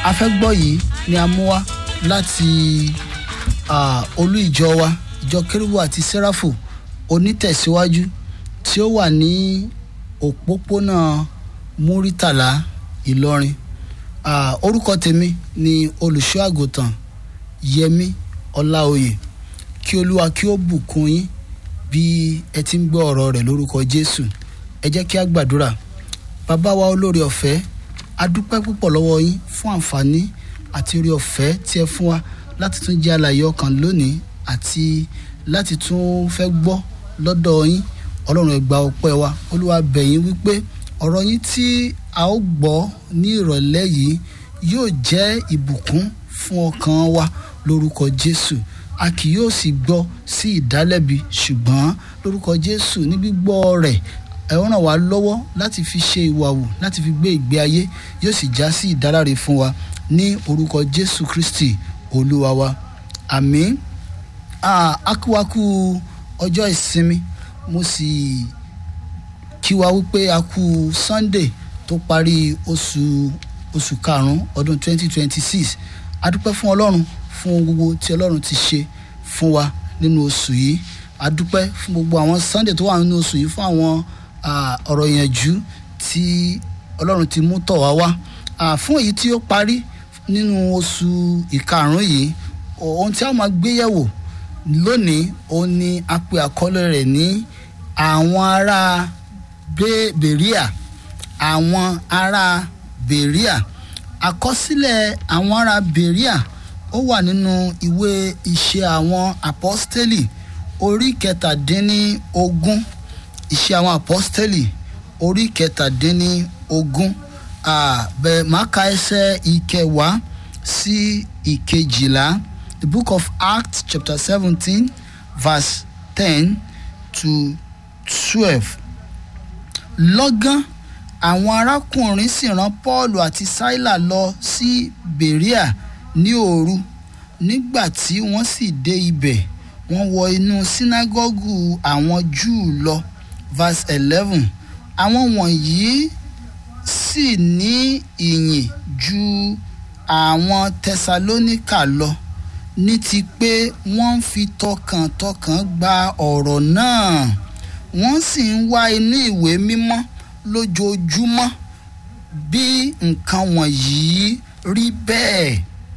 afẹ́gbọ́ yìí ni a mú wá láti ah, olú ìjọ wa ìjọ kérúbù àti sẹ́ráfù onítẹ̀síwájú tí ó wà ní òpópónà múrítàlá ìlọrin Ah, orúkọ tèmi ni olùṣọ́ àgùntàn yẹmi ọláoyè kí olúwa kí ó bùkún yín bí ẹ ti ń gbọ́ ọ̀rọ̀ rẹ̀ lórúkọ jésù ẹ jẹ́ kí a gbàdúrà bàbá wa olóore ọ̀fẹ́ a dúpẹ́ púpọ̀ lọ́wọ́ yín fún àǹfààní àti oore ọ̀fẹ́ tí ẹ fún wa láti tún jẹ́ alààyè ọkàn lónìí àti láti tún fẹ́ gbọ́ lọ́dọ̀ yín ọlọ́run ẹ gba ọpẹ́ wa olúwa bẹ̀ yín wípé ọ̀rọ̀ yín tí a ó gbọ́ ní ìrọ̀lẹ́ yìí yóò jẹ́ ìbùkún fún ọkàn wa lórúkọ jésù a kì yóò sì gbọ́ sí ìdálẹ́bi ṣùgbọ́n lórúkọ jésù ní gbígbọ́ rẹ̀ ẹ ràn wá lọ́wọ́ láti fi ṣe ìwà wù láti fi gbé ìgbé ayé yóò sì já sí ìdáláre fún wa ní orúkọ jésù kristi olúwa wa àmín Ah, akúwakú ọjọ́ ìsinmi mo sì kí wa wípé a kú sunday tó parí oṣù oṣù karùn-ún ọdún 2026 a dúpẹ́ fún ọlọ́run fún ohun gbogbo tí ọlọ́run ti ṣe fún wa nínú oṣù yìí a dúpẹ́ fún gbogbo àwọn sunday tó wà nínú oṣù yìí fún àwọn ah, ọ̀rọ̀ ìyànjú tí ọlọ́run ti mú tọ̀ wá wá Ah, fún èyí tí ó parí nínú oṣù ìkarùn-ún yìí ohun tí a máa gbé yẹ̀wò lónìí òun ni a pe àkọlé rẹ̀ ní àwọn ará Be- beria àwọn ará beria àkọsílẹ̀ àwọn ará beria ó wà nínú ìwé iṣẹ́ àwọn apọ́stélì orí kẹtàdínní-ogún iṣẹ́ àwọn apọ́stélì orí kẹtàdínní-ogún bẹ́ẹ̀ máa ka ẹsẹ̀ ìkẹwàá sí ìkejìlá the book of acts chapter seventeen verse ten to twelve lọ́gán àwọn arákùnrin sì rán paul àti sílà lọ sí berea ní òru nígbà tí wọ́n sì dé ibẹ̀ wọ́n wọ inú sínágọ́gù àwọn júù lọ verse eleven àwọn wọ̀nyí sì ní ìyìn ju àwọn tẹsalóníkà lọ ní ti pé wọ́n ń fi tọkàntọkàn gba ọ̀rọ̀ náà wọ́n sì ń wá inú ìwé mímọ́ lójoojúmọ́ bí nǹkan wọ̀nyí rí bẹ́ẹ̀.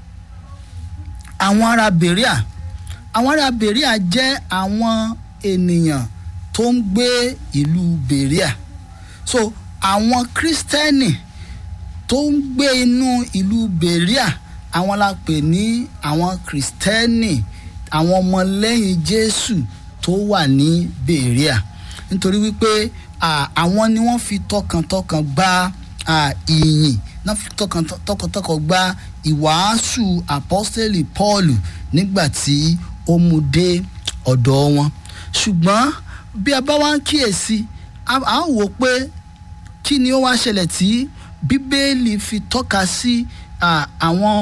àwọn ará beria àwọn ará beria jẹ́ àwọn ènìyàn tó ń gbé ìlú beria so àwọn kristẹni tó ń gbé inú ìlú beria àwọn la pè ní àwọn kristẹni àwọn ọmọlẹ́yìn jésù tó wà ní beria nítorí wípé à, àwọn ni wọ́n fi tọkàntọkàn gba à, ìyìn náà fi tọkàntọkàn gba ìwàásù apọ́sítẹ́lì paul nígbà tí ó mú dé ọ̀dọ̀ wọn ṣùgbọ́n bí a bá wá ń kíyèsí a a wò pé kí ni ó wá ṣẹlẹ̀ tí bíbélì fi tọ́ka sí à, àwọn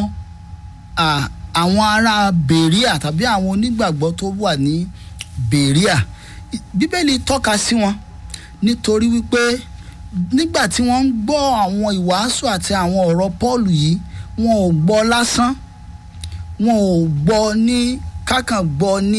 à, àwọn ará beria tàbí àwọn onígbàgbọ́ tó wà ní beria bíbélì tọ́ka sí wọn nítorí wípé nígbà tí wọ́n ń gbọ́ àwọn ìwàásù àti àwọn ọ̀rọ̀ paul yìí wọn ò gbọ́ lásán wọn ò gbọ́ ní kákan gbọ́ ní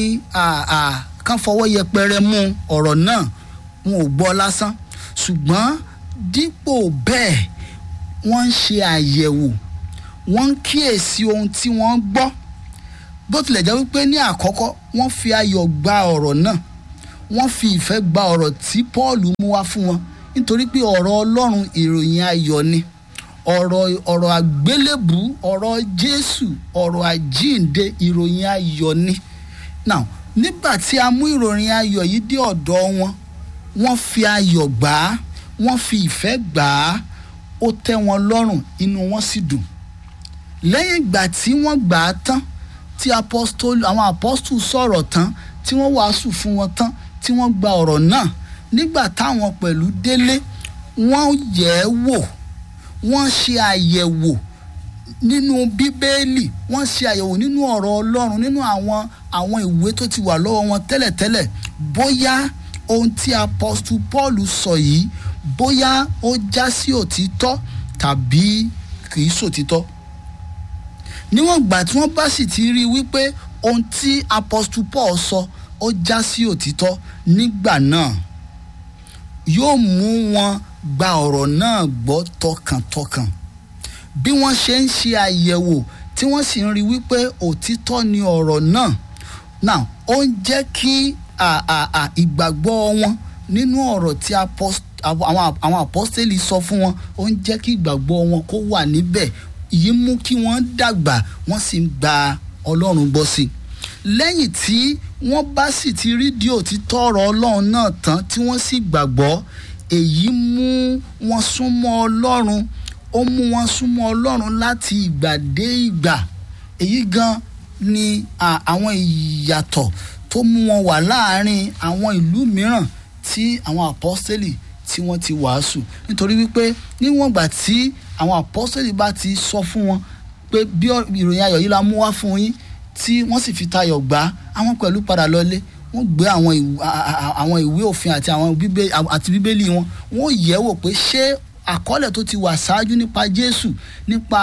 kán fọwọ́ yẹpẹrẹ mú ọ̀rọ̀ náà wọn ò gbọ́ lásán ṣùgbọ́n dípò bẹ́ẹ̀ wọ́n ń ṣe àyẹ̀wò wọ́n ń kíyèsí ohun tí wọ́n gbọ́ bó tilẹ̀ jẹ́ wípé ní àkọ́kọ́ wọ́n fi ayọ̀ gba ọ̀rọ̀ náà wọ́n fi ìfẹ́ gba ọ̀rọ̀ tí paul mú wá fún wọn nítorí pé ọ̀rọ̀ ọlọ́run ìròyìn ayọ̀ ni ọ̀rọ̀ ọ̀rọ̀ àgbélébù ọ̀rọ̀ jésù ọ̀rọ̀ àjíǹde ìròyìn ayọ̀ ni now nígbà tí a mú ìròyìn ayọ̀ yìí dé ọ̀dọ̀ wọn wọ́n fi ayọ̀ gbà á wọ́n fi ìfẹ́ gbà á ó tẹ́ wọn lọ́rùn inú wọn sì dùn lẹ́yìn ìgbà tí wọ́n gbà á tán tí apostol àwọn apostol sọ̀rọ̀ tán tí wọ́n wàásù fún wọn tán tí wọ́n gba ọ̀rọ̀ náà nígbà táwọn pẹ̀lú délé wọ́n yẹ̀ ẹ́ wò wọ́n ṣe àyẹ̀wò nínú bíbélì wọ́n ṣe àyẹ̀wò nínú ọ̀rọ̀ ọlọ́run nínú àwọn àwọn ìwé tó ti wà lọ́wọ́ wọn tẹ́lẹ̀tẹ́lẹ̀ bóyá ohun tí apostle paul sọ yìí bóyá ó já sí òtítọ́ tàbí kì í sòtítọ́ níwọ̀n ìgbà tí wọ́n bá sì ti rí i wípé ohun tí apostle paul sọ ó já sí òtítọ́ nígbà náà yóò mú wọn gba ọ̀rọ̀ náà gbọ́ tọkàntọkàn bí wọ́n ṣe ń ṣe àyẹ̀wò tí wọ́n sì ń rí wípé òtítọ́ ni ọ̀rọ̀ náà náà ó ń jẹ́ kí ìgbàgbọ́ wọn nínú ọ̀rọ̀ tí àwọn apọ́sítélì sọ fún wọn ó ń jẹ́ kí ìgbàgbọ́ wọn kó wà níbẹ̀ yìí mú kí wọ́n dàgbà wọ́n sì ń gba ọlọ́run gbọ́ sí i lẹ́yìn tí wọ́n bá sì ti rí di òtítọ́ ọ̀rọ̀ ọlọ́run náà tán tí wọ́n sì gbàgbọ́ èyí mú wọn súnmọ́ ọlọ́run ó mú wọn súnmọ́ ọlọ́run láti ìgbà dé ìgbà èyí gan ni àwọn ìyàtọ̀ tó mú wọn wà láàárín àwọn ìlú mìíràn tí àwọn apọ́sítélì tí wọ́n ti wàásù nítorí wípé níwọ̀n ìgbà tí àwọn apọ́sítélì bá ti sọ fún wọn pé bí ìròyìn ayọ̀ yìí la mú wá fún yín tí wọ́n sì fi tayọ̀ gbà á àwọn pẹ̀lú padà lọlé wọ́n gbé àwọn ìwé òfin àti àwọn àti bíbélì wọn wọ́n yẹ̀ wò pé ṣé àkọọ́lẹ̀ tó ti wà ṣáájú nípa Jésù nípa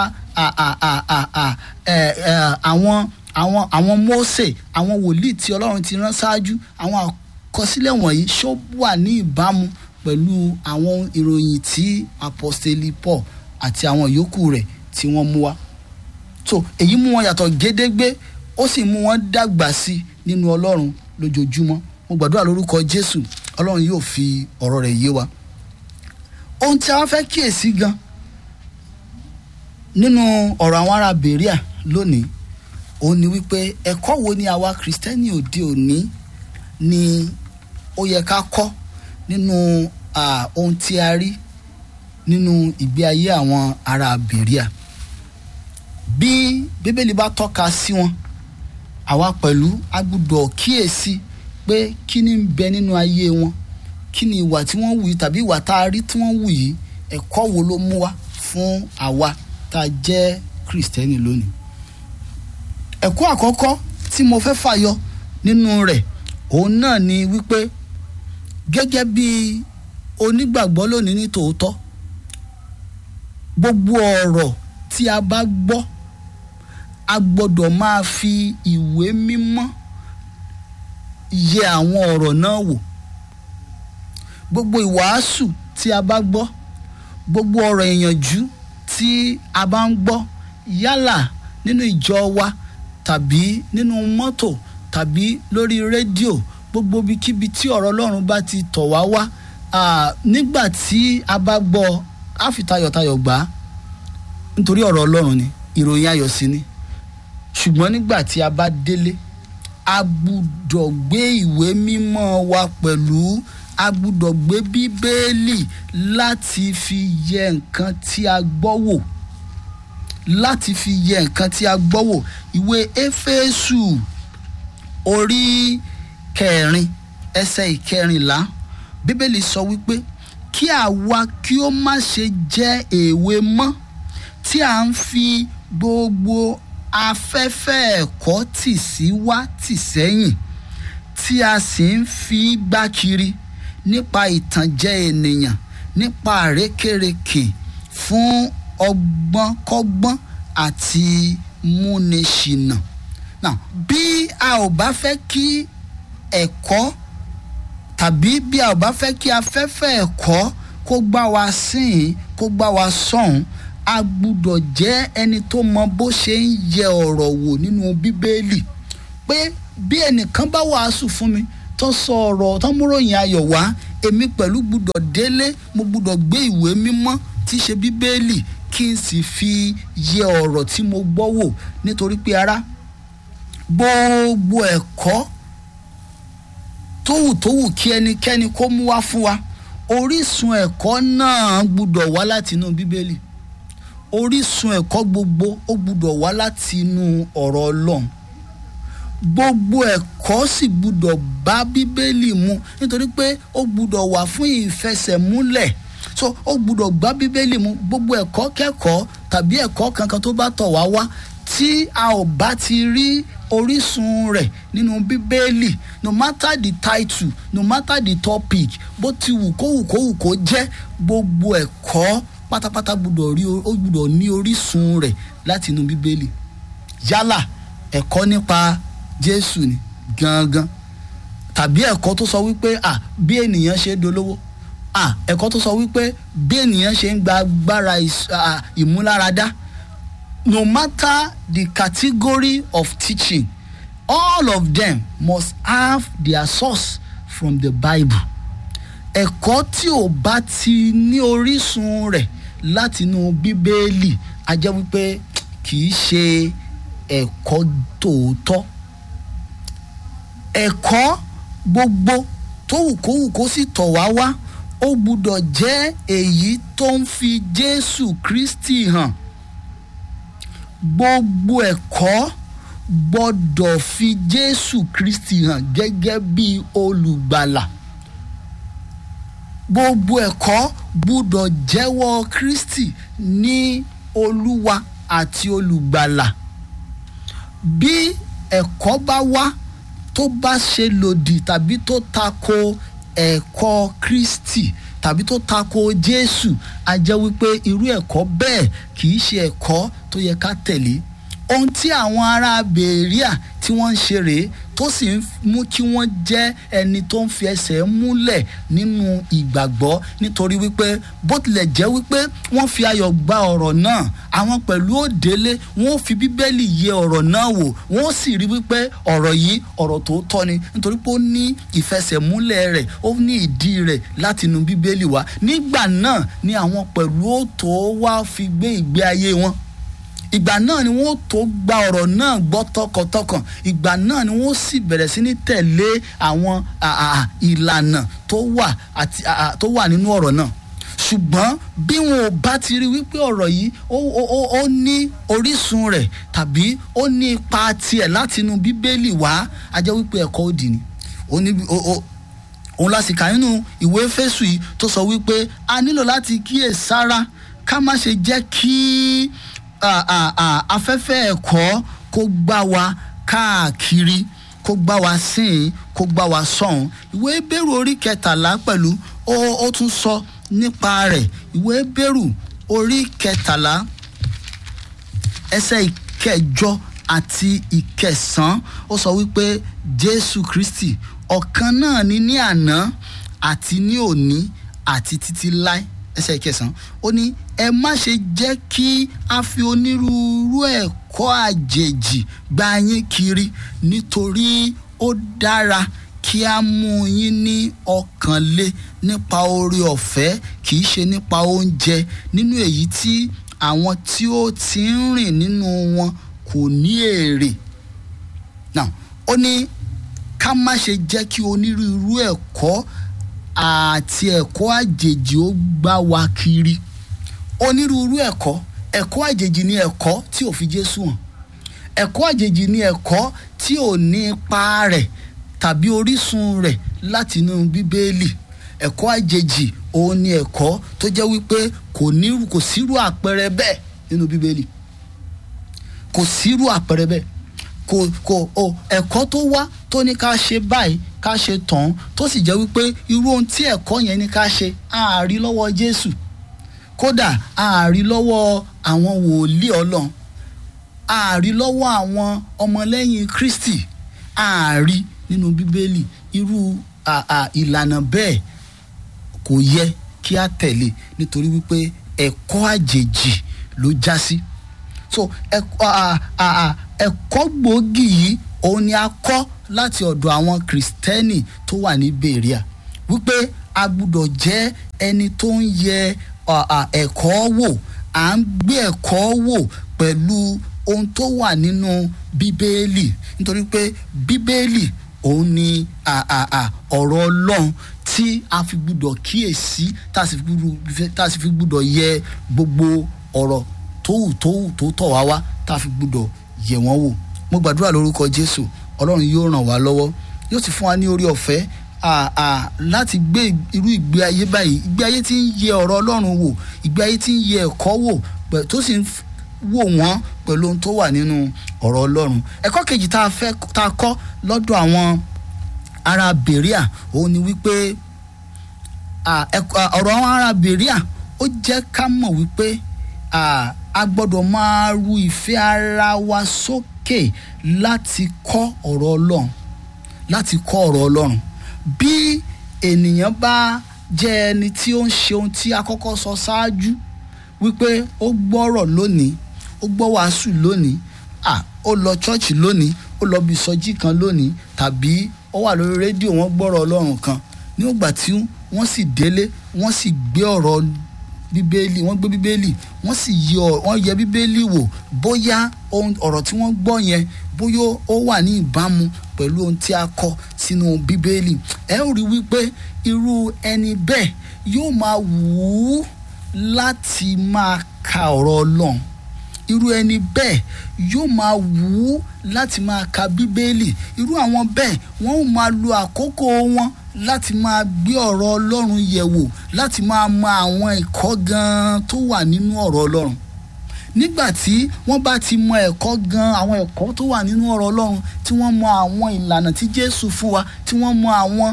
àwọn àwọn àwọn Mósè àwọn wòlíì tí Ọlọ́run ti rán ṣáájú àwọn àkọsílẹ̀ wọ̀nyí ṣó wà ní ìbámu pẹ̀lú àwọn ìròyìn tí apọ́sítélì Paul àti àwọn yòókù rẹ̀ tí wọ́n mú wá so èyí mú wọn yàtọ̀ gédégbé ó sì mú wọn dàgbà sí nínú Ọlọ́run lójoojúmọ́ mo gbàdúrà lórúkọ Jésù Ọlọ́run yóò fi ọ̀rọ̀ rẹ̀ yé wa ohun tí a wá fẹ́ kíyèsí gan nínú ọ̀rọ̀ àwọn ará Bèríà lónìí òun ni wípé ẹ̀kọ́ wo ni àwa Kristẹni òde òní ni ó yẹ ká kọ́ nínú ohun tí a rí nínú ìgbé ayé àwọn ará Bèríà bí Bíbélì bá tọ́ka sí wọn àwa pẹ̀lú a gbọ́dọ̀ kíyèsí pé kí ni ń bẹ nínú ayé wọn kí ni ìwà tí wọ́n wù yìí tàbí ìwà tá a rí tí wọ́n wù yìí ẹ̀kọ́ wo ló mú wá fún àwa tá a jẹ́ Kristẹni lónìí. ẹ̀kọ́ àkọ́kọ́ tí mo fẹ́ fàyọ nínú rẹ̀ òun náà ni wípé gẹ́gẹ́ bí onígbàgbọ́ lónìí ní tòótọ́ gbogbo ọ̀rọ̀ tí a bá gbọ́ a gbọ́dọ̀ máa fi ìwé mímọ́ yẹ àwọn ọ̀rọ̀ náà wò gbogbo ìwàásù tí a bá gbọ́ gbogbo ọ̀rọ̀ ìyànjú tí a bá ń gbọ́ yálà nínú ìjọ wa tàbí nínú mọ́tò tàbí lórí rédíò gbogbo ibikíbi tí ọ̀rọ̀ Ọlọ́run bá ti tọ̀ wá wá nígbà tí a bá gbọ́ á fi tayọ̀tayọ̀ gbà á nítorí ọ̀rọ̀ Ọlọ́run ni ìròyìn ayọ̀ sí ni ṣùgbọ́n nígbà tí a bá délé a gbúdọ̀ gbé ìwé mímọ́ wa pẹ̀lú a gbúdọ̀ gbé bíbélì láti fi yẹ nǹkan tí a gbọ́ wò láti fi yẹ nǹkan tí a gbọ́ wò ìwé éfésù orí kẹrin ẹsẹ̀ ìkẹrìnlá bíbélì sọ wípé kí àwa kí ó má ṣe jẹ́ èwe mọ́ tí à ń fi gbogbo afẹ́fẹ́ ẹ̀kọ́ tì sí wá tì sẹ́yìn tí a sì ń fi gbá kiri nípa ìtànjẹ ènìyàn nípa àrékèrèkè fún ọgbọ́nkọ́gbọ́n àti múniṣìnà. Now, bí a ò bá fẹ́ kí ẹ̀kọ́ tàbí bí a ò bá fẹ́ kí afẹ́fẹ́ ẹ̀kọ́ kó gbá wa sín kó gbá wa sọ̀hún a gbúdọ̀ jẹ́ ẹni tó mọ bó ṣe ń yẹ ọ̀rọ̀ wò nínú bíbélì pé bí ẹnìkan bá wàásù fún mi tó sọ ọ̀rọ̀ tó múròyìn ayọ̀ wá èmi pẹ̀lú gbúdọ̀ délé mo gbúdọ̀ gbé ìwé mímọ́ tí í ṣe bíbélì kí n sì fi yẹ ọ̀rọ̀ tí mo gbọ́ wò nítorí pé ará gbogbo ẹ̀kọ́ tówù tówù kí ẹnikẹ́ni kó mú wá fún wa orísun ẹ̀kọ́ náà gbúdọ̀ wá láti inú bíbélì orísun ẹ̀kọ́ gbogbo ó gbúdọ̀ wá láti inú ọ̀rọ̀ ọlọ́run gbogbo ẹ̀kọ́ sì gbúdọ̀ bá bíbélì mu nítorí pé ó gbúdọ̀ wà fún ìfẹsẹ̀múlẹ̀ so ó gbúdọ̀ gbá bíbélì mu gbogbo ẹ̀kọ́ kẹ́kọ̀ọ́ tàbí ẹ̀kọ́ kankan tó bá tọ̀ wá wá tí a ò bá ti rí orísun rẹ̀ nínú bíbélì no matter the title no matter the topic bó ti wù kó wù kó wù kó jẹ́ gbogbo ẹ̀kọ́ pátápátá gbúdọ̀ rí ó gbúdọ̀ ní orísun rẹ̀ láti inú bíbélì yálà ẹ̀kọ́ nípa jésù ni gangan tàbí ẹ̀kọ́ tó sọ wípé à bí ènìyàn ṣe dolówó à ẹ̀kọ́ tó sọ wípé bí ènìyàn ṣe ń gba agbára ìs- à, ìmúláradá no matter the category of teaching all of them must have their source from the bible ẹ̀kọ́ tí ò bá ti ní orísun rẹ̀ látinú bíbélì a jẹ́ wípé kì í ṣe ẹ̀kọ́ tòótọ́ ẹ̀kọ́ gbogbo tó wù kó wù kó sì tọ̀ wá wá ó gbúdọ̀ jẹ́ èyí tó ń fi jésù kristi hàn gbogbo ẹ̀kọ́ gbọ́dọ̀ fi jésù kristi hàn gẹ́gẹ́ bí olùgbàlà gbogbo ẹ̀kọ́ gbúdọ̀ jẹ́wọ́ kristi ní olúwa àti olùgbàlà bí ẹ̀kọ́ bá wá tó bá ṣe lòdì tàbí tó tako ẹ̀kọ́ kristi tàbí tó tako jésù a jẹ́ wípé irú ẹ̀kọ́ bẹ́ẹ̀ kì í ṣe ẹ̀kọ́ tó yẹ ká tẹ̀lé ohun tí àwọn ará bèríà tí wọ́n ń ṣe rèé tó sì ń mú kí wọ́n jẹ́ ẹni tó ń fi ẹsẹ̀ múlẹ̀ nínú ìgbàgbọ́ nítorí wípé bó tilẹ̀ jẹ́ wípé wọ́n fi ayọ̀ gba ọ̀rọ̀ náà àwọn pẹ̀lú òdélé wọ́n fi bíbélì yẹ ọ̀rọ̀ náà wò wọ́n sì rí wípé ọ̀rọ̀ yìí ọ̀rọ̀ tòótọ́ ni nítorí pé ó ní ìfẹsẹ̀múlẹ̀ rẹ̀ ó ní ìdí rẹ̀ látinú bíbélì wá nígbà náà ni àwọn pẹ̀lú òtó wá fi gbé ìgbé ayé wọn ìgbà náà ni wọ́n tó gba ọ̀rọ̀ náà gbọ́ tọkàntọkàn ìgbà náà ni wọ́n sì bẹ̀rẹ̀ sí ní tẹ̀lé àwọn à- à- ìlànà tó wà àti à- à- tó wà nínú ọ̀rọ̀ náà ṣùgbọ́n bí wọn ò bá ti rí wípé ọ̀rọ̀ yìí ó ó- ó- ó ní orísun rẹ̀ tàbí ó ní ipa tiẹ̀ látinú bíbélì wá a jẹ́ wípé ẹ̀kọ́ òdì ni ó ní ó- ó- òun la sì kà nínú ìwé fésù yìí tó sọ wípé a nílò láti kíyè sára ká má ṣe jẹ́ kí à, à, à, afẹ́fẹ́ ẹ̀kọ́ kó gbá wa káàkiri kó gbá wa sìn kó gbá wa sọ̀hún ìwé bẹ́rù orí kẹtàlá pẹ̀lú ó ó tún sọ nípa rẹ̀ ìwé bẹ́rù orí kẹtàlá ẹsẹ̀ ìkẹjọ àti ìkẹsàn ó sọ wípé jésù kristi ọ̀kan náà ni ní àná àti ní òní àti títí láé ẹsẹ̀ ìkẹsàn ó ní ẹ má ṣe jẹ́ kí a fi onírúurú ẹ̀kọ́ àjèjì gbá yín kiri nítorí ó dára kí a mú yín ní ọkàn lé nípa oore ọ̀fẹ́ kì í ṣe nípa oúnjẹ nínú èyí tí àwọn tí ó ti ń rìn nínú wọn kò ní èrè now ó ní ká má ṣe jẹ́ kí onírúurú ẹ̀kọ́ àti ẹ̀kọ́ àjèjì ó gbá wa kiri onírúurú ẹ̀kọ́ ẹ̀kọ́ àjèjì ni ẹ̀kọ́ tí ò fi Jésù hàn ẹ̀kọ́ àjèjì ni ẹ̀kọ́ tí ò ní ipa rẹ̀ tàbí orísun rẹ̀ látinú bíbélì ẹ̀kọ́ àjèjì òun ni ẹ̀kọ́ tó jẹ́ wípé kò ní kò sírú àpẹẹrẹ bẹ́ẹ̀ nínú bíbélì kò sírú àpẹẹrẹ bẹ́ẹ̀ kò kò o ẹ̀kọ́ tó wá tó ní ká ṣe báyìí ká ṣe tán tó sì jẹ́ wípé irú ohun tí ẹ̀kọ́ yẹn ní ká ṣe àárí lọ́wọ́ Jésù kódà àárí lọ́wọ́ àwọn wòlíì Ọlọ́run àárí lọ́wọ́ àwọn ọmọlẹ́yìn Kristi àárí nínú Bíbélì irú à- à- ìlànà bẹ́ẹ̀ kò yẹ kí a tẹ̀lé nítorí wípé ẹ̀kọ́ àjèjì ló já sí so ẹ̀kọ́ à- à- à- ẹ̀kọ́ gbòógì yìí òun ni a kọ́ láti ọ̀dọ̀ àwọn kìrìsìtẹ́nì tó wà ní Beria wípé a gbúdọ̀ jẹ́ ẹni tó ń yẹ à, à, ẹ̀kọ́ wò à ń gbé ẹ̀kọ́ wò pẹ̀lú ohun tó wà nínú bíbélì nítorí pé bíbélì òun ni à, à, à, ọ̀rọ̀ ọlọ́run tí a fi gbúdọ̀ kíyèsí tá a sì fi gbúdọ̀- tá a sì fi gbúdọ̀ yẹ gbogbo ọ̀rọ̀ tó wù tó wù tó tọ̀ wá wá tá a fi gbúdọ̀ yẹ̀ wọ́n wò mo gbàdúrà lórúkọ jésù ọlọ́run yóò ràn wá lọ́wọ́ yóò sì fún wa ní orí ọ̀fẹ́ à, à, láti gbé irú ìgbé ayé báyìí ìgbé ayé tí ń yẹ ọ̀rọ̀ ọlọ́run wò ìgbé ayé tí ń yẹ ẹ̀kọ́ wò pẹ̀- tó sì ń f- wò wọ́n pẹ̀lú ohun tó wà nínú ọ̀rọ̀ ọlọ́run ẹ̀kọ́ kejì tá a fẹ́ tá a kọ́ lọ́dọ̀ àwọn ará Beria òun ni wípé à, ẹ̀kọ́- à, ọ̀rọ̀ àwọn ará Beria ó jẹ́ ká mọ̀ wípé à, a gbọ́dọ̀ máa ru ìfẹ́ ara wa sókè sókè láti kọ́ ọ̀rọ̀ ọlọ́run láti kọ́ ọ̀rọ̀ ọlọ́run bí ènìyàn bá jẹ́ ẹni tí ó ń ṣe ohun tí a kọ́kọ́ sọ ṣáájú wípé ó gbọ́rọ̀ lónìí ó gbọ́ wàásù lónìí à ó lọ chọ́ọ̀chì lónìí ó lọ bí ìsọjí kan lónìí tàbí ó wà lórí rédíò wọ́n gbọ́rọ̀ ọlọ́run kan nígbà tí wọ́n sì délé wọ́n sì gbé ọ̀rọ̀ bíbélì wọ́n gbé bíbélì wọ́n sì yẹ wọ́n yẹ bíbélì wò bóyá ọ̀rọ̀ tí wọ́n gbọ́ yẹn bóyá ó wà ní ìbámu pẹ̀lú ohun tí a kọ sínú bíbélì ẹ ó rí wípé irú ẹni bẹ́ẹ̀ yóò máa wù ú láti máa ka ọ̀rọ̀ ọlọ́run irú ẹni bẹ́ẹ̀ yóò máa wù ú láti máa ka bíbélì irú àwọn bẹ́ẹ̀ wọ́n ó máa lo àkókò wọn láti máa gbé ọ̀rọ̀ ọlọ́run yẹ̀ wò láti máa mọ àwọn ẹ̀kọ́ gan-an tó wà nínú ọ̀rọ̀ ọlọ́run nígbà tí wọ́n bá ti mọ ẹ̀kọ́ gan-an àwọn ẹ̀kọ́ tó wà nínú ọ̀rọ̀ ọlọ́run tí wọ́n mọ àwọn ìlànà tí jésù fún wa tí wọ́n mọ àwọn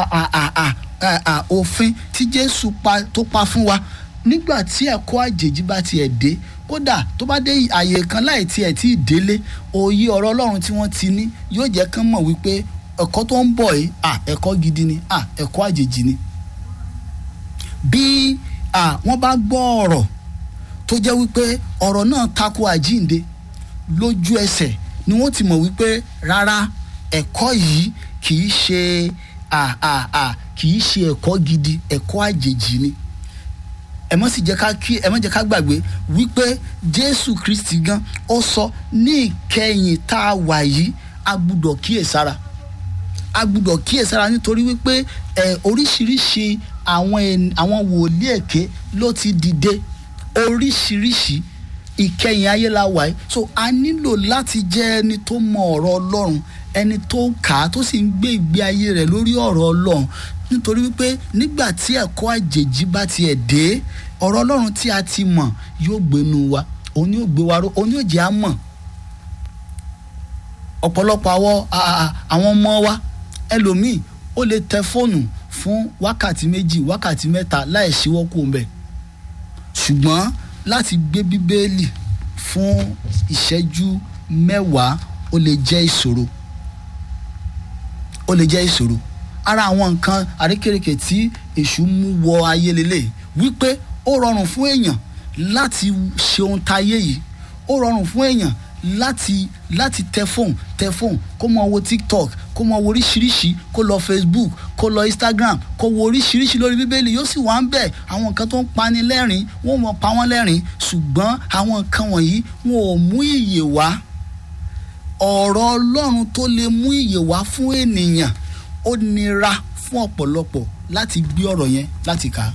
òfin tí jésù tó pa fún wa nígbà tí ẹ̀kọ́ àjèjì bá tiẹ̀ dé kódà tó bá dé àyè kan láì tiẹ̀ tí ì délé òye ọ̀rọ̀ ọlọ́run tí wọ́n ti ní yóò jẹ́ kán mọ̀ wípé ẹ̀kọ́ tó ń bọ̀ yìí à ẹ̀kọ́ gidi ni à ẹ̀kọ́ àjèjì ni. bí à wọ́n bá gbọ́ ọ̀rọ̀ tó jẹ́ wípé ọ̀rọ̀ náà tako àjínde lójú ẹsẹ̀ ni wọ́n ti mọ̀ wípé rárá ẹ̀kọ́ yìí kì í ṣe à à à kì í ṣe ẹ̀kọ́ gidi ẹ̀kọ́ àjèjì ni ẹ mọ̀ sì jẹ́ ká kí ẹ mọ̀ jẹ́ ká gbàgbé wípé jésù kristi gan ó sọ ní ìkẹyìn tá a wà yìí a gbúdọ̀ kíyèsára a gbúdọ̀ kíyèsára nítorí wípé ẹ oríṣiríṣi àwọn àwọn wòlíì èké ló ti dìde oríṣiríṣi ìkẹyìn ayé la wà yìí so a nílò láti jẹ́ ẹni tó mọ ọ̀rọ̀ ọlọ́run ẹni tó kà á tó sì ń gbé ìgbé ayé rẹ̀ lórí ọ̀rọ̀ ọlọ́run nítorí wípé nígbà tí ẹ̀kọ́ àjèjì bá tiẹ̀ dé ọ̀rọ̀ ọlọ́run tí a ti mọ̀ yóò gbénu wa òun yóò gbé wa ró òun yóò jẹ́ à mọ̀ ọ̀pọ̀lọpọ̀ àwọn àwọn ọmọ wa ẹlòmíì ó lè tẹ fóònù fún wákàtí méjì wákàtí mẹ́ta láì ṣíwọ́ kó ń bẹ̀ ṣùgbọ́n láti gbé bíbélì fún ìṣẹ́jú mẹ́wàá ó lè jẹ́ ìṣòro ó lè jẹ́ ìṣòro ara àwọn nǹkan àrékèrèkè tí èṣù mú wọ ayé lélẹ̀ wípé ó rọrùn fún èèyàn láti ṣe ohun táyé yìí ó rọrùn fún èèyàn láti láti tẹ fóònù tẹ fóònù kó mọ wo tiktok kó mọ wo oríṣiríṣi kó lọ facebook kó lọ instagram kó wo oríṣiríṣi lórí bíbélì yóò sì wá ń bẹ̀ àwọn nǹkan tó ń pani lẹ́rìn wọ́n mọ̀ pa wọ́n lẹ́rìn ṣùgbọ́n àwọn nǹkan wọ̀nyí wọn ò mú ìyè wá ọ̀rọ̀ ọlọ́run tó lè mú ìyè wá fún ènìyàn ó nira fún ọ̀pọ̀lọpọ̀ láti gbé ọ̀rọ̀ yẹn láti kà á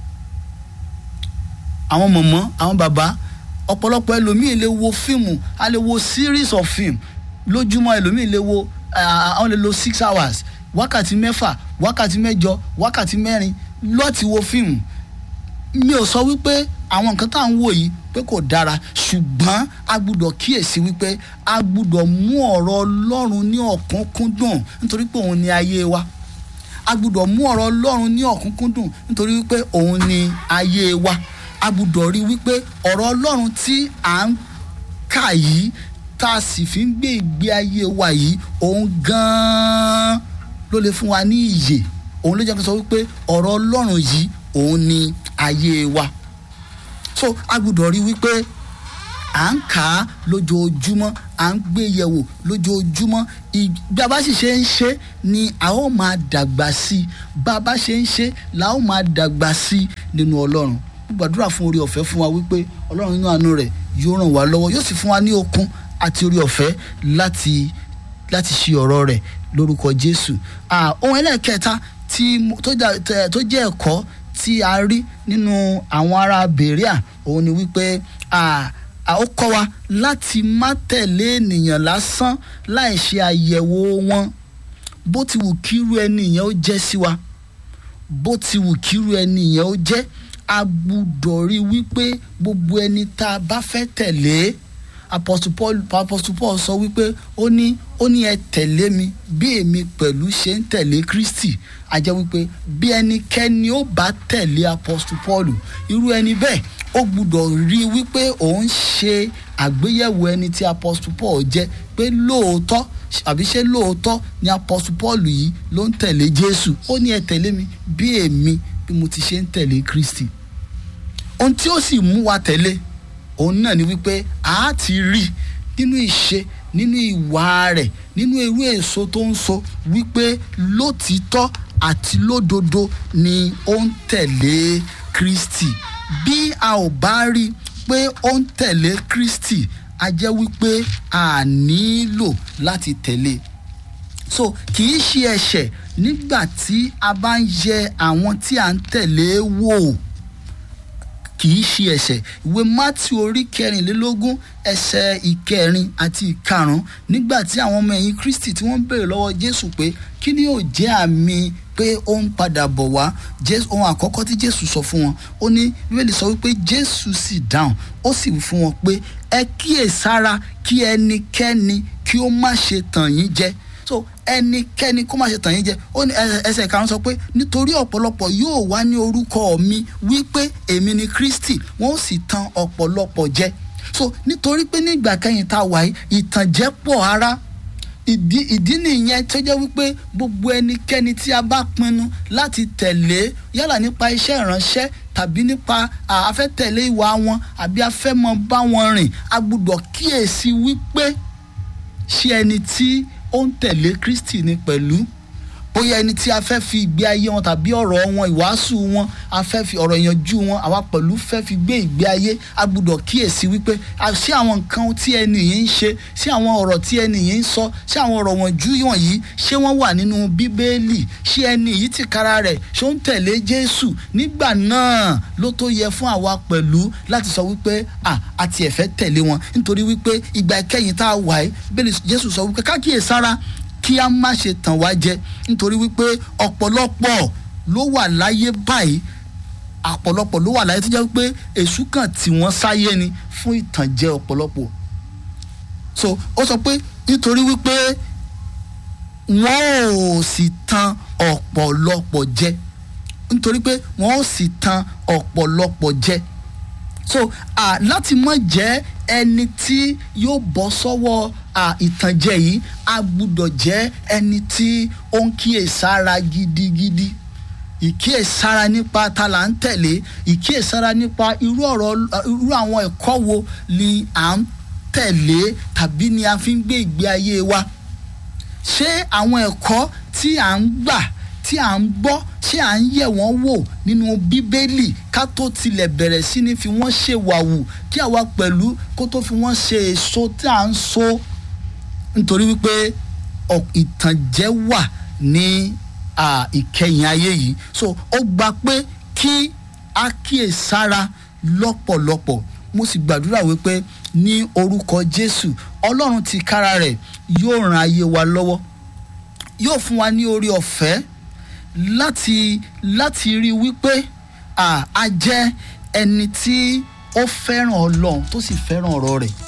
àwọn mọ̀mọ́ àwọn bàbá ọ̀pọ̀lọpọ̀ ẹlòmíì lè wo fíìmù a lè wo series of film lójúmọ́ ẹlòmíì lè wo àwọn lè lo six hours wákàtí mẹ́fà wákàtí mẹ́jọ wákàtí mẹ́rin lọ́ọ̀tì wo fíìmù mi ò sọ wípé àwọn nǹkan tá à ń wò yìí pé kò dára ṣùgbọ́n a gbúdọ̀ kíyèsí wípé a gbúdọ̀ mú ọ̀rọ̀ ọlọ́run ní ọ̀kánkúndùn nítorí pé òun ni ayé wa a gbúdọ̀ mú ọ̀rọ̀ ọlọ́run ní ọ̀kánkúndùn nítorí wípé òun ni ayé wa a gbúdọ̀ rí wípé ọ̀rọ̀ ọlọ́run tí à ń kà yìí tá a sì fi ń gbé ìgbé ayé wa yìí òun gan-an ló lè fún wa ní ìyè òun ló jẹ́ kó sọ wípé ọ̀rọ̀ ọlọ́run yìí òun ni ayé wa so a gbúdọ̀ rí wípé à ń kà á lójoojúmọ́ à ń gbé yẹ̀wò lójoojúmọ́ bí a bá sì ṣe ń ṣe ni a ó máa dàgbà sí i bá a bá ṣe ń ṣe la ó máa dàgbà sí i nínú ọlọ́run gbàdúrà fún orí ọ̀fẹ́ fún wa wípé ọlọ́run nínú àánú rẹ̀ yóò ràn wá lọ́wọ́ yóò sì fún wa ní okun àti orí ọ̀fẹ́ láti láti ṣe ọ̀rọ̀ rẹ̀ lórúkọ jésù ohun ẹlẹ́ẹ̀kẹta tó jẹ́ ẹ̀kọ́ tí a rí nínú àwọn ará bèríà òun ni wípé ó kọ́ wa láti má tẹ̀lé ènìyàn lásán láì ṣe àyẹ̀wò wọn bó ti wù kírú ẹni yẹn ó jẹ́ sí wa bó ti wù kírú ẹni yẹn ó jẹ́ a gbúdọ̀ rí wípé gbogbo ẹni tá a bá fẹ́ tẹ̀lé apostle paul apostle paul sọ wípé ó ní ó ní ẹ tẹ̀lé mi bí èmi pẹ̀lú ṣe ń tẹ̀lé kristi a jẹ́ wípé bí ẹnikẹ́ni ó bá tẹ̀lé apostle paul irú ẹni bẹ́ẹ̀ ó gbúdọ̀ rí wípé òun ṣe àgbéyẹ̀wò ẹni tí apostle paul jẹ́ pé lóòótọ́ àbí ṣé lóòótọ́ ni apostle paul yìí ló ń tẹ̀lé jésù ó ní ẹ tẹ̀lé mi bí èmi bí mo ti ṣe ń tẹ̀lé kristi ohun tí ó sì mú wa tẹ̀lé òun náà ni wípé a ti rí nínú ìṣe nínú ìwà rẹ̀ nínú irú èso tó ń so wípé lótìítọ́ àti lódodo ni ó ń tẹ̀lé kristi bí a ò bá rí pé ó ń tẹ̀lé kristi a jẹ́ wípé a nílò láti tẹ̀lé so kì í ṣe ẹ̀ṣẹ̀ nígbà tí a bá ń yẹ àwọn tí a ń tẹ̀lé wò kì í ṣe ẹ̀ṣẹ̀ ìwé matthew orí kẹrìnlélógún ẹsẹ̀ ìkẹrin àti ìkarùn nígbà tí àwọn ọmọ ẹ̀yìn kristi tí wọ́n béèrè lọ́wọ́ jésù pé kí ni yóò jẹ́ àmì pé ó ń padà bọ̀ wá ohun àkọ́kọ́ tí jésù sọ fún wọn ó ní bíbélì sọ wípé jésù sì dáhùn ó sì wí fún wọn pé ẹ kíyèsára kí ẹnikẹ́ni kí ó má ṣe tàn yín jẹ so ẹnikẹ́ni kó má ṣe tàn yín jẹ ó ní ẹsẹ̀ karùn-ún sọ pé nítorí ọ̀pọ̀lọpọ̀ yóò wá ní orúkọ mi wípé èmi ni kristi wọ́n ó sì tan ọ̀pọ̀lọpọ̀ jẹ so nítorí pé nígbà kẹyìn tá a wà yìí ìtànjẹ pọ̀ ara ìdí ìdí nìyẹn tó jẹ́ wípé gbogbo ẹnikẹ́ni tí a bá pinnu láti tẹ̀lé yálà nípa iṣẹ́ ìránṣẹ́ tàbí nípa àfẹ́tẹ̀lé ìwà wọn àbí afẹ́mọ bá wọn rìn a gbọ́dọ̀ kíyèsí wípé ṣé ẹni tí ó ń tẹ̀lé kristi ni pẹ̀lú bóyá ẹni tí a fẹ́ fi ìgbé ayé wọn tàbí ọ̀rọ̀ wọn ìwàásù wọn a fẹ́ fi ọ̀rọ̀ ìyànjú wọn àwa pẹ̀lú fẹ́ fi gbé ìgbé ayé a gbọ́dọ̀ kíyèsí wípé ṣé àwọn nǹkan tí ẹni yìí ń ṣe ṣé àwọn ọ̀rọ̀ tí ẹni yìí ń sọ ṣé àwọn ọ̀rọ̀ wọn jú wọ̀nyí ṣé wọ́n wà nínú bíbélì ṣé ẹni yìí ti kára rẹ̀ ṣé ó ń tẹ̀lé jésù nígbà náà ló tó yẹ fún àwa pẹ̀lú láti sọ wípé à àti ẹ̀fẹ́ tẹ̀lé wọn nítorí wípé ìgbà ìkẹyìn tá a wà yìí bẹ́ẹ̀ jésù sọ wípé kákíyèsára kí a má ṣe tàn wá jẹ nítorí wípé ọ̀pọ̀lọpọ̀ ló wà láyé báyìí ọ̀pọ̀lọpọ̀ ló wà láyé tó jẹ́ wípé èṣù kan tí wọ́n sáyé ni fún ìtànjẹ ọ̀pọ̀lọpọ̀ so ó sọ pé nítorí wípé wọ́n ò sì tan ọ̀pọ̀lọpọ̀ jẹ nítorí pé wọ́n ò sì tan ọ̀pọ̀lọpọ̀ jẹ so uh, láti mọ̀ jẹ́ ẹni tí yóò bọ́ sọ́wọ́ ìtànjẹ yìí a gbúdọ̀ jẹ́ ẹni tí ó ń kíyèsára gidigidi ìkíyèsára nípa ta là ń tẹ̀lé ìkíyèsára nípa irú ọ̀rọ̀ irú àwọn ẹ̀kọ́ wo ni à ń tẹ̀lé tàbí ni a fi ń gbé ìgbé ayé wa ṣé àwọn ẹ̀kọ́ tí à ń gbà tí à ń gbọ́ ṣé à ń yẹ̀ wọ́n wò nínú bíbélì ká tó tilẹ̀ bẹ̀rẹ̀ sí ní fi wọ́n ṣe wàwù kí àwa pẹ̀lú kó tó fi wọ́n ṣe èso tí à ń so nítorí wípé ìtànjẹ wà ní ìkẹyìn ayé yìí so ó gba pé kí a kíyèsára lọ́pọ̀lọpọ̀ mo sì gbàdúrà wípé ní orúkọ Jésù Ọlọ́run ti kára rẹ̀ yóò ran ayé wa lọ́wọ́ yóò fún wa ní orí ọ̀fẹ́ láti láti rí wípé a jẹ́ ẹni tí ó fẹ́ràn Ọlọ́run tó sì fẹ́ràn ọ̀rọ̀ rẹ̀